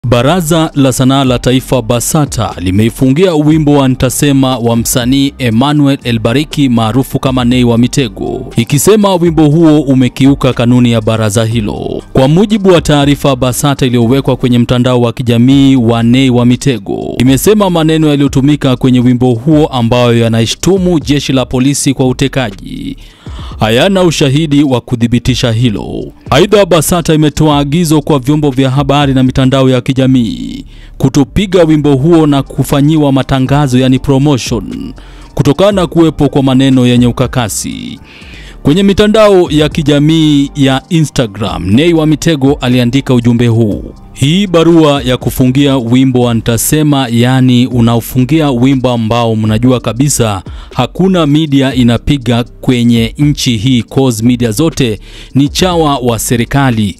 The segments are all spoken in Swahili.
Baraza la Sanaa la Taifa BASATA limeifungia wimbo wa Nitasema wa msanii Emmanuel Elbariki maarufu kama Nay wa Mitego, ikisema wimbo huo umekiuka kanuni ya baraza hilo. Kwa mujibu wa taarifa BASATA iliyowekwa kwenye mtandao wa kijamii wa Nay wa Mitego, imesema maneno yaliyotumika kwenye wimbo huo ambayo yanaishtumu jeshi la polisi kwa utekaji hayana ushahidi wa kuthibitisha hilo. Aidha, BASATA imetoa agizo kwa vyombo vya habari na mitandao ya kijamii kutopiga wimbo huo na kufanyiwa matangazo, yani promotion, kutokana na kuwepo kwa maneno yenye ukakasi. Kwenye mitandao ya kijamii ya Instagram, Nay wa Mitego aliandika ujumbe huu: hii barua ya kufungia wimbo wa Nitasema, yaani unaofungia wimbo ambao mnajua kabisa hakuna media inapiga kwenye nchi hii, cause media zote ni chawa wa serikali.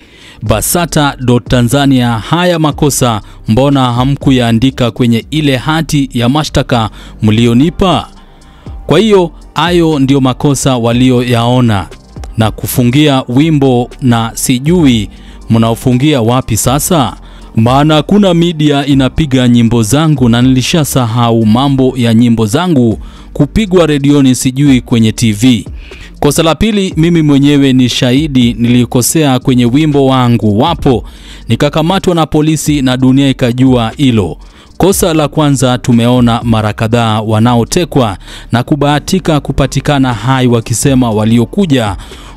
Basata.Tanzania, haya makosa mbona hamkuyaandika kwenye ile hati ya mashtaka mlionipa? Kwa hiyo hayo ndio makosa walioyaona na kufungia wimbo, na sijui mnaofungia wapi sasa, maana hakuna media inapiga nyimbo zangu na nilishasahau mambo ya nyimbo zangu kupigwa redioni, sijui kwenye TV. Kosa la pili, mimi mwenyewe ni shahidi, nilikosea kwenye wimbo wangu, wapo nikakamatwa na polisi na dunia ikajua hilo. Kosa la kwanza, tumeona mara kadhaa wanaotekwa na kubahatika kupatikana hai wakisema waliokuja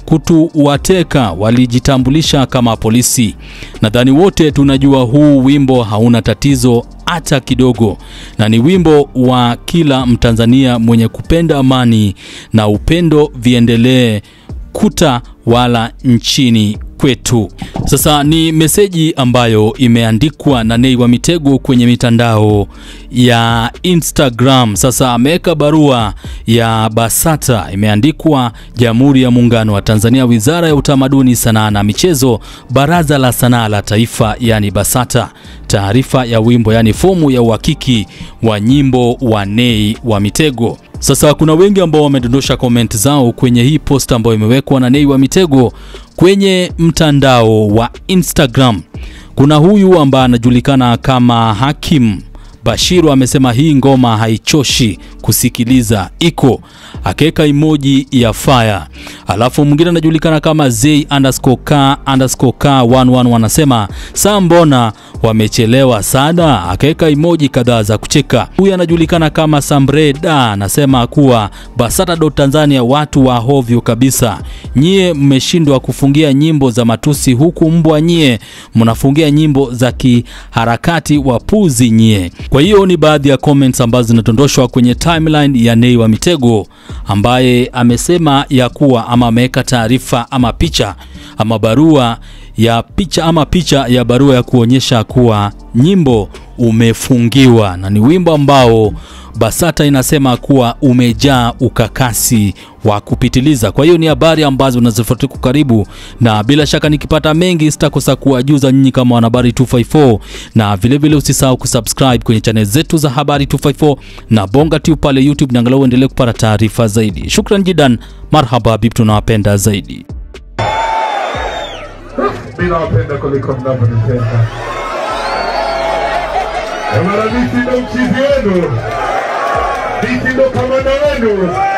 kutuwateka walijitambulisha kama polisi. Nadhani wote tunajua huu wimbo hauna tatizo hata kidogo, na ni wimbo wa kila Mtanzania mwenye kupenda amani na upendo viendelee kuta wala nchini kwetu. Sasa ni meseji ambayo imeandikwa na Nay wa Mitego kwenye mitandao ya Instagram. Sasa ameweka barua ya BASATA imeandikwa Jamhuri ya Muungano wa Tanzania, Wizara ya Utamaduni, Sanaa na Michezo, Baraza la Sanaa la Taifa, yani BASATA. Taarifa ya wimbo, yani fomu ya uhakiki wa nyimbo wa Nay wa Mitego. Sasa kuna wengi ambao wamedondosha comment zao kwenye hii post ambayo imewekwa na Nay wa Mitego kwenye mtandao wa Instagram. Kuna huyu ambaye anajulikana kama Hakim Bashiru amesema hii ngoma haichoshi kusikiliza, iko akaweka emoji ya fire. Alafu mwingine anajulikana kama Zay underscore ka underscore ka 11 wanasema saa mbona wamechelewa sana, akaweka emoji kadhaa za kucheka. Huyu anajulikana kama Sambreda anasema kuwa Basata.Tanzania watu wa hovyo kabisa, nyie mmeshindwa kufungia nyimbo za matusi, huku mbwa nyie mnafungia nyimbo za kiharakati, wapuzi nyie. Kwa hiyo ni baadhi ya comments ambazo zinadondoshwa kwenye timeline ya Nay wa Mitego ambaye amesema ya kuwa ama ameweka taarifa ama picha ama barua ya picha ama picha ya barua ya kuonyesha kuwa nyimbo umefungiwa na ni wimbo ambao BASATA inasema kuwa umejaa ukakasi wa kupitiliza. Kwa hiyo ni habari ambazo unazifuatia kwa karibu, na bila shaka nikipata mengi sitakosa kuwajuza nyinyi kama wanahabari 254, na vilevile usisahau kusubscribe kwenye channel zetu za habari 254 na Bonga tu pale YouTube, na angalau uendelee kupata taarifa zaidi. Shukran jidan, marhaba habibi, tunawapenda zaidi. Mimi nawapenda kuliko mnavyonipenda. Mara mimi ndo mchizi wenu, mimi ndo kamanda wenu.